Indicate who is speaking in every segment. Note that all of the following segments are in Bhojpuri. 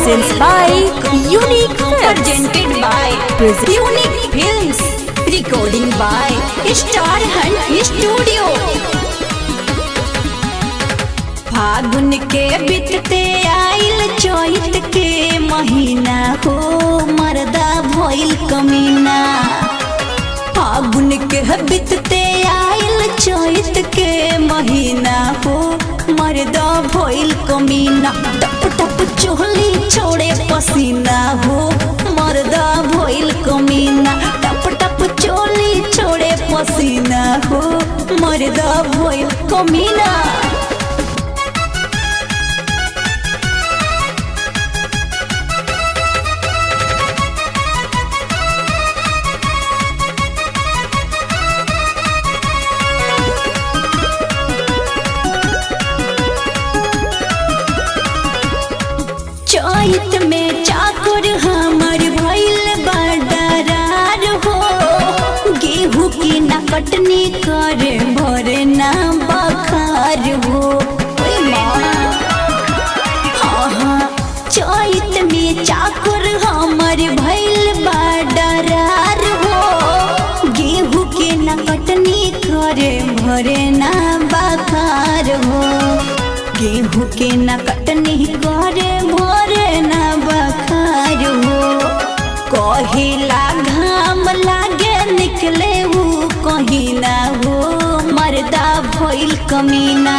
Speaker 1: presents by Unique Films.
Speaker 2: presented by
Speaker 1: Present-
Speaker 2: Unique Films, recording by Star Hunt Studio. फागुन के बीतते आइल चैत के महीना हो मर्दा भइल कमीना फागुन के बीतते आइल चैत के महीना हो मर्दा भइल कमीना टप टप चोली छोड़े पसीना हो मर्दा भइल कमीना टप टप चोली छोड़े पसीना हो मर्दा भइल कमीना चैत में चाकर हमर भइल बडरार हो गेहूं की न कटनी करे भरे ना बखार हो ओए माँ हाँ हाँ चैत में चाकर हमर भइल बडरार हो गेहूं के न कटनी करे भरे ना बखार हो गेहूं के न कटनी करे भरे न बखार हो कहिला घाम लागे निकले हु कहिला हो मर्दा भइल कमीना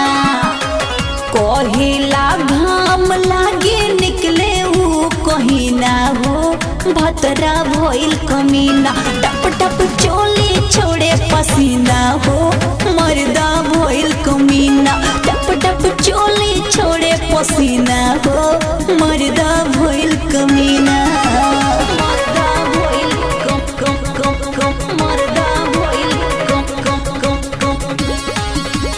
Speaker 2: कहिला घाम लागे निकले हु कहिना हो भतरा भइल कमीना टप टप चोली छोड़े पसीना हो मर्दा भइल कमीना टप टप चोली छोड़े पसीना हो मर्दा भइल कमीना मर्दा भइल कम कम कम कम मर्दा भइल कम कम कम कम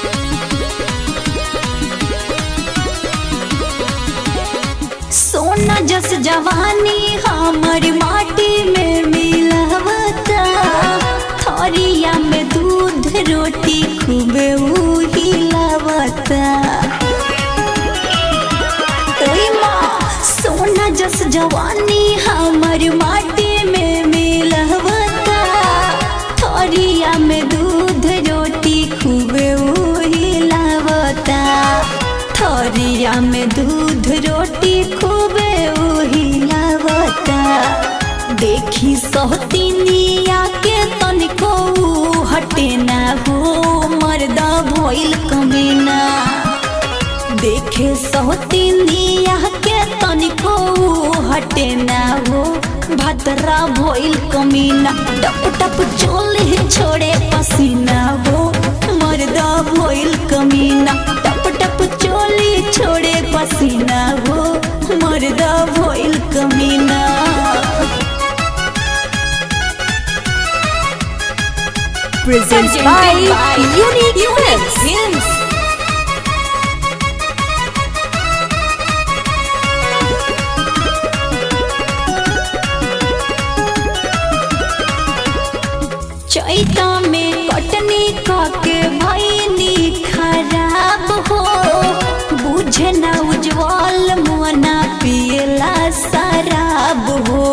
Speaker 2: सोना जस जवानी हमर माटी में मिलावता थरिया में दूध रोटी खूबे हिलावता ओए माँ सोना जस जवानी हमर माटी में मिलावता थरिया में दूध रोटी खूबे हिलावता थरिया में दूध रोटी खूबे हिलावता देखी सहतिनिया के तनिको हटे ना हो मर्दा भइल कमीना देखे सहतिनिया के तनिको हटे ना हो भतरा भइल कमीना टप टप चोले छोड़े पसीना हो मर्दा भइल कमीना टप टप चोली छोड़े पसीना हो मर्दा भइल कमीना
Speaker 1: Presents by Unique Films.
Speaker 2: चैता में कटनी काके भैनी खराब हो बुझे ना उज्जवल मोना पियला शराब हो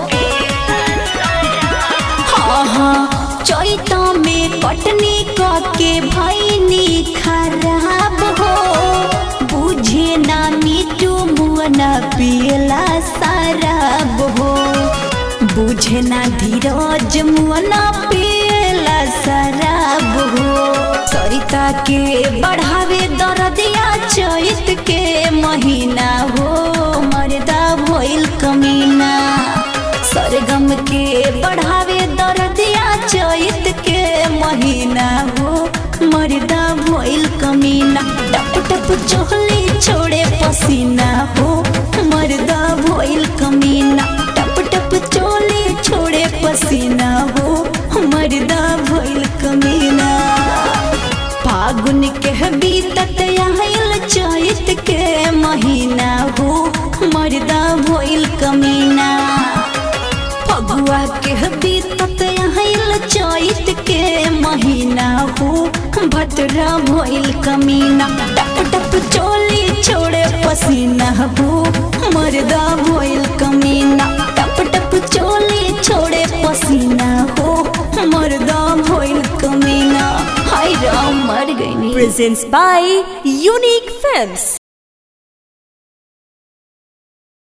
Speaker 2: हाँ हाँ चैता में कटनी काके भैनी खराब हो बुझे ना मीठू मोना पियला शराब हो बुझे ना धीरज मुअना पियला शराब हो सरिता के बढ़ावे दरदिया चैत के महीना हो मर्दा भइल कमीना सरगम के बढ़ावे दरदिया चैत के महीना हो मर्दा भइल कमीना टप टप चोली छोड़े पसीना हो मर्दा भइल कमीना टप टप चोली छोड़े पसीना हो मर्दा भइल कमीना फागुन के बीतत आइल चैत के महीना हो मर्दा भइल कमीना फगुआ के बीतत आइल चैत के महीना हो भतरा भइल कमीना टप टप चोली छोड़े पसीना हो मर्दा भइल गई
Speaker 1: Presents by Unique Films.